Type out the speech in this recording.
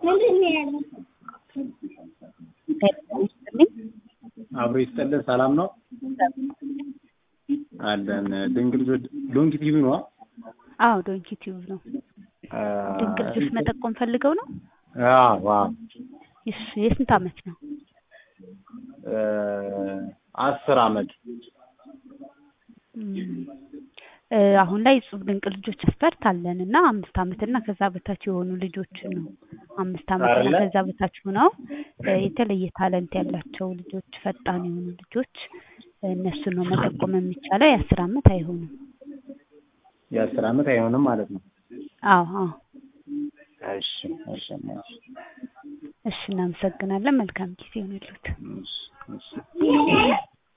አብሮ ይስጥልን። ሰላም ነው አለን። ድንቅ ልጆች ዶንኪ ቲቪ ነው። አዎ ዶንኪ ቲዩብ ነው። ድንቅ ልጆች መጠቆም ፈልገው ነው። አዎ አዎ። እሺ የስንት አመት ነው? አስር አመት እ አሁን ላይ እጹብ ድንቅ ልጆች መስፈርት አለን እና አምስት አመት እና ከዛ በታች የሆኑ ልጆችን ነው። አምስት አመት እና አይደለ? ከዛ በታች ሆነው እ የተለየ ታለንት ያላቸው ልጆች፣ ፈጣን የሆኑ ልጆች እነሱን ነው መጠቆም የሚቻለው። የአስር አመት አይሆንም። የአስር አመት አይሆንም ማለት ነው። አዎ አዎ። እሺ እሺ እሺ እሺ እናመሰግናለን። መልካም ጊዜ ይሁንልዎት። እሺ እሺ